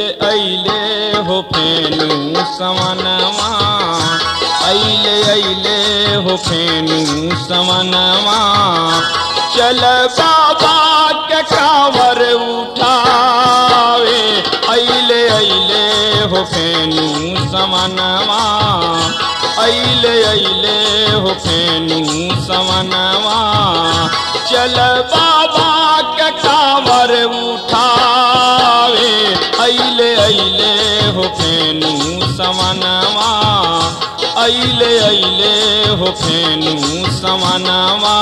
अइले हो फेनु समनवा अइले अइले हो फेनु समनवा चल बाबा के कावर उठावे अइले अइले हो फेनु समनवा अइले अइले हो फेनु समनवा चल बाबा के कावर उठावे अइले अइले हो फेनु समनवा अइले अइले हो फेनु समनवा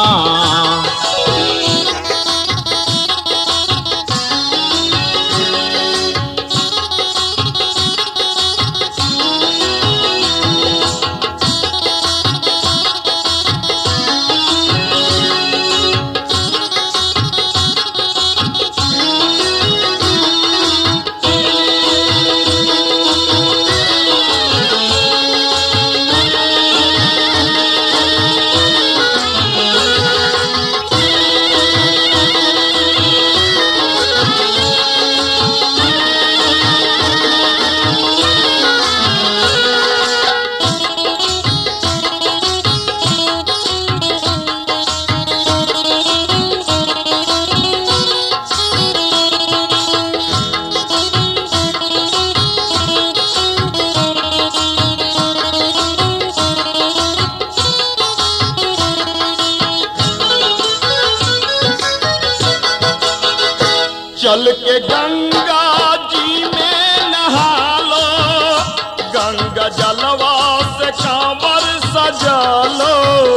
चल के गंगा जी में नहा लो गंगा जलवा से कांवर सजा लो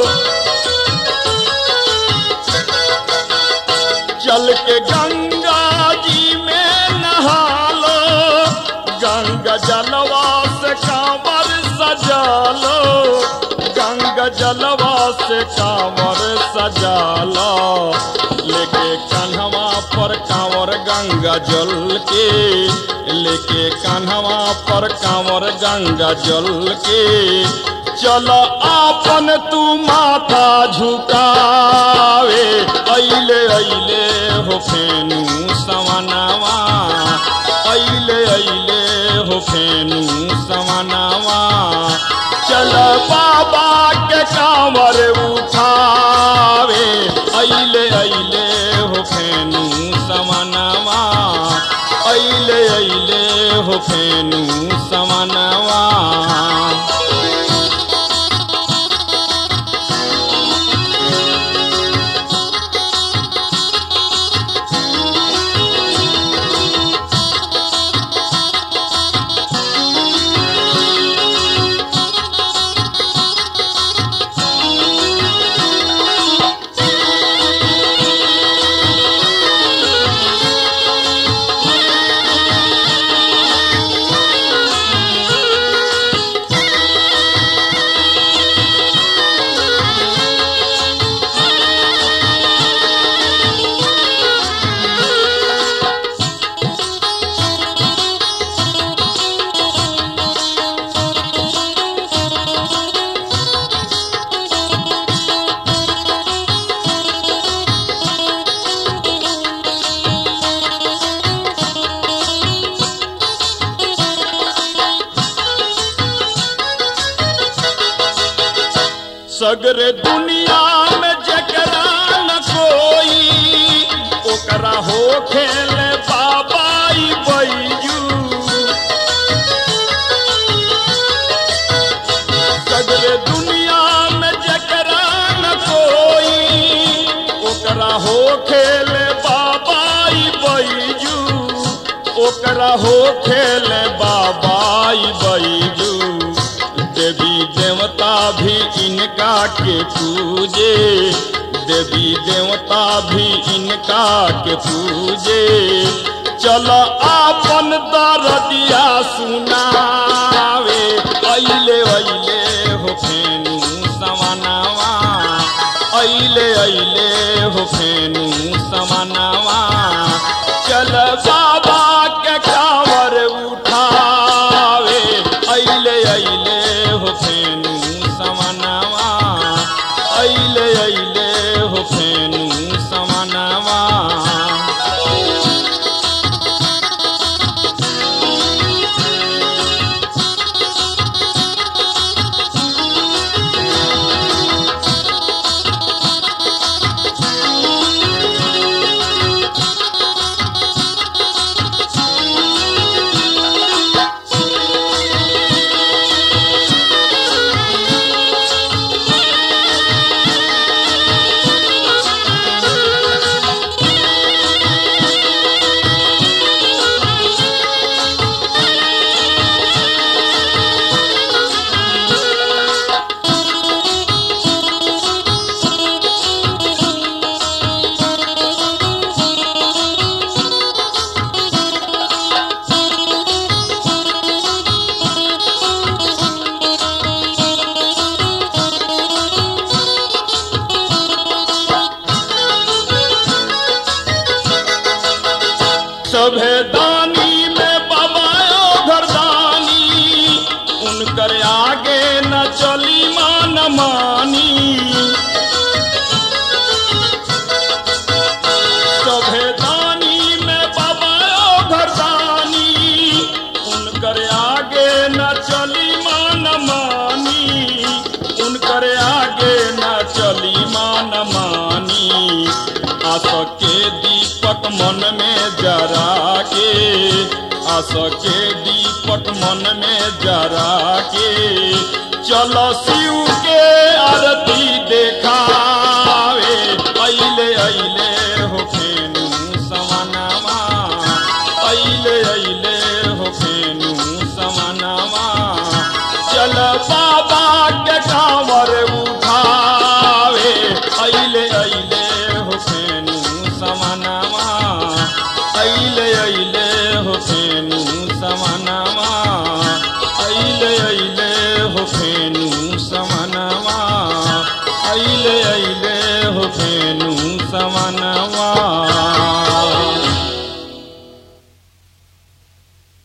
चल के गंगा जी में नहा लो गंगा जलवा से कांवर सजा लो गंगा जलवा से कांवर सजा लो लेके कन्हवा पर कांवर गंगा जल के लेके कन्हवा पर कांवर गंगा जल के चल आपन तू माथा झुकावे अइले अइले हो फेनु सवनावा अइले अइले हो फेनु सवनावा चल बाबा के कांवर उठावे अइले अइले हो फेनु समनवा अइले अइले हो फेनु समनवा सगरे दुनिया में जकरा न कोई ओकरा हो खेल बाबाई बैजू सगरे दुनिया में जकरा न कोई ओकरा हो खेल बाबाई बैजू ओकरा हो खेल बाबाई बैजू देवी देवता भी इनका के पूजे देवी देवता भी इनका के पूजे चल आपन दरदिया सुनावे अइले अइले हो फेनु समनावा अइले अइले हो फेनु समनावा चल बाबा के कांवर उठावे अइले अइले हो फेनु समनावा अइले अइले हो फेनु समनावा सभे दानी में बाबा ओ घरदानी उनकर आगे न चली मान मानी सभे दानी में बाबा ओ घरदानी उनकर आगे न चली मान मानी उनकर आगे न चली मान मानी आस के दीपक मन में जरा के आस के दीपक मन में जरा के चलो शिव के आरती देखावे अइले अइले हो फेनु समानामा अइले अइले हो फेनु समानामा चल बाबा के कांवर उठावे अइले अइले हो फेनु समानामा अइले अइले हो फेनु समानामा अइले अइले हो फेनु समानामा अइले अइले हो फेनु समानामा